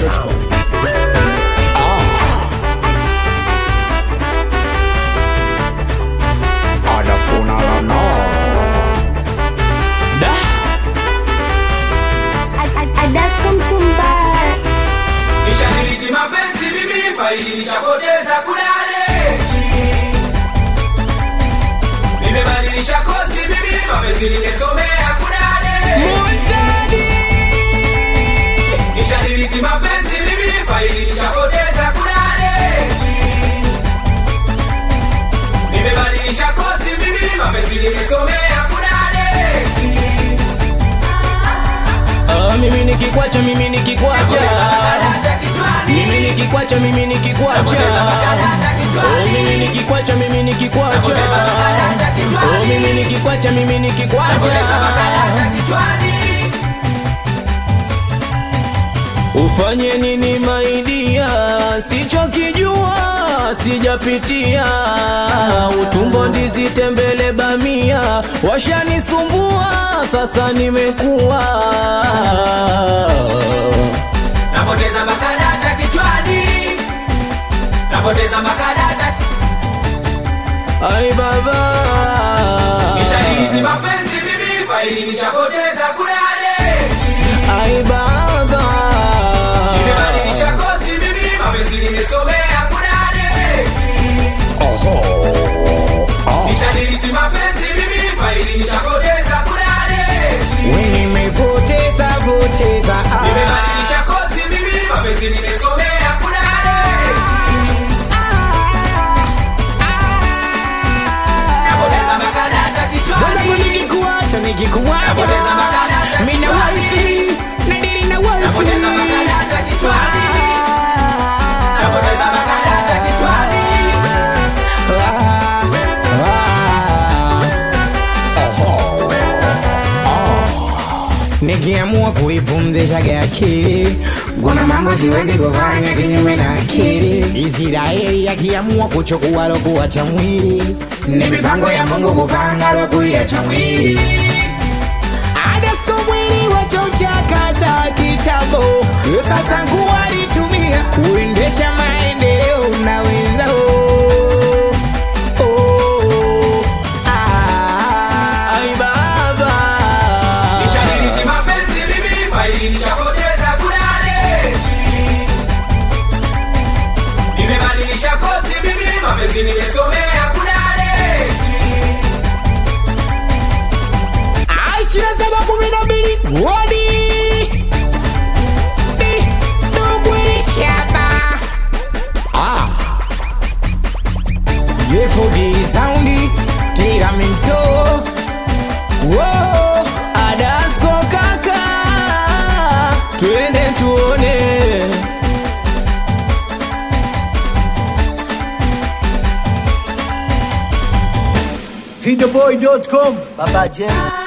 Sound. Nishadiriki mapenzi mimi faili nishapoteza kudade Nimebadilisha kozi mimi mapenzi nimesomea kudade Nishadiriki mapenzi mimi faili nishapoteza kudade Nimebadilisha kozi mimi mapenzi nimesomea kudade Ah, mimi nikikwacha mimi nikikwacha mimi nikikwacha mimi nikikwacha oh mimi nikikwacha mimi nikikwacha oh mimi nikikwacha mimi nikikwacha ufanye nini maidia sichokijua sijapitia utumbo ndizi tembele bamia washanisumbua sasa nimekuwa Napoteza makadata kichwani Napoteza makadata ai baba Nishadiriki mapenzi mimi faili nishapoteza kudade ai baba Nimebadilisha kozi mimi mapenzi nimesomea kudade Nishadiriki mapenzi mimi faili nishapoteza kudade Nimepoteza poteza ah. Nimebadilisha kozi mimi mapenzi nimesomea kudade Napoteza makadata Wanangu kichwani nikikuacha nikikuacha Napoteza makadata Mina kichwani. wifi Nadiri na wifi Napoteza makadata kichwani Napoteza makadata kichwani Nikiamua kuipumzisha akili, kuna mambo siwezi kufanya kinyume na akili. Israeli akiamua kuchukua lokuwa cha mwili, ni mipango ya Mungu kupanga lokuya cha mwili. Adasko mwili wachauchakaza kitambo, sasa nguo alitumia kuendesha maendeleo na wenzao. Oh, ah. ai baba Nishadiriki mapenzi mimi faili nishapoteza kudade Nimebadilisha kozi mimi mapenzi nimesomea kudade Ishirini na saba kumi na mbili wodi Di, Dugwiri Shaba Ah Yefodi Soundi Tiramento Whoa Adasko kaka, twende tuone. Videoboy.com Baba J